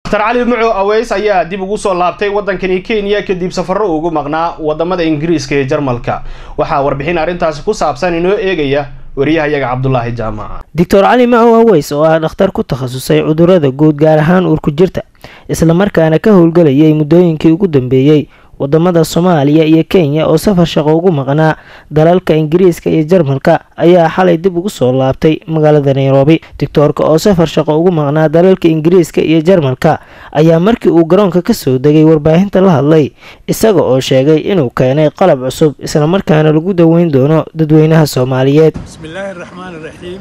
dr cali muco aweys ayaa dib ugu soo laabtay waddankani kenya kadib safarro ugu maqnaa wadamada ingiriiska iyo jarmalka waxaa warbixin arrintaasi ku saabsan inoo eegaya wariyahayaga cabdulaahi jaamaca doctor cali macow aweys oo ah dhakhtar ku takhasusay cudurada guud gaar ahaan uurku jirta islamarkaana ka howlgelayay muddooyinkii ugu dambeeyey wadamada soomaaliya iyo kenya oo safar shaqo ugu maqnaa dalalka ingiriiska iyo jarmalka ayaa xalay dib ugu soo laabtay magaalada nairobi doctoorka oo safar shaqo ugu maqnaa dalalka ingiriiska iyo jarmalka ayaa markii uu garoonka kasoo degay warbaahinta la hadlay isaga oo sheegay inuu keenay qalab cusub islamarkaana lagu daweyn doono dadweynaha soomaaliyeed bismillaahi raxmaani raxiim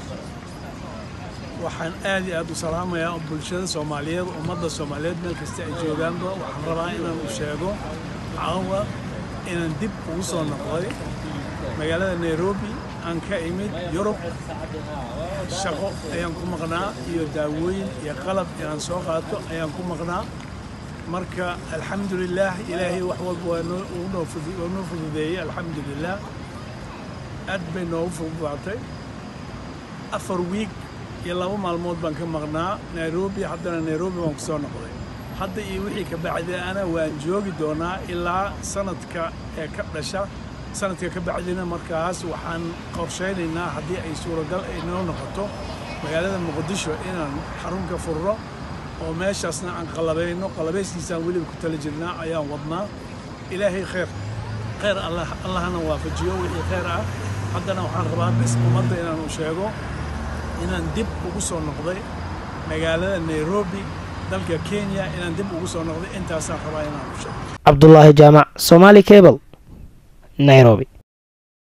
waxaan aad iyo aad u salaamayaa bulshada soomaaliyeed ummadda soomaaliyeed meel kasta ay joogaanba waxaan rabaa inaan u sheego caawa inaan dib ugu soo noqday magaalada nairobi aan ka imid yurub shaqo ayaan ku maqnaa iyo daawooyin iyo qalab inaan soo qaato ayaan ku maqnaa marka alxamdulilaah ilaahay wax walba waa noo fududeeyey alxamdulilaah aad bay noogu fududaatay afar wiig iyo laba maalmood baan ka maqnaa nairobi haddana nairobi baan ku soo noqday hadda iyo wixii ka bacdiana waan joogi doonaa ilaa sanadka ee ka dhasha sanadka ka bacdina markaas waxaan qorshaynaynaa haddii ay suuragal ay noo noqoto magaalada muqdisho inaan xarun ka furro oo meeshaasna aan qalabayno qalabayskiisaan weliba ku tala jirnaa ayaan wadnaa ilaahay khayr khayr allahna waafajiyo wixii khayr ah haddana waxaan rabaa bes ummadda inaan u sheego inaan dib ugu soo noqday magaalada nairobi dalka kenya inaan dib ugu soo noqday intaasaan rabaa inaan u sheego cabdulaahi jaamac somaali cable nairobi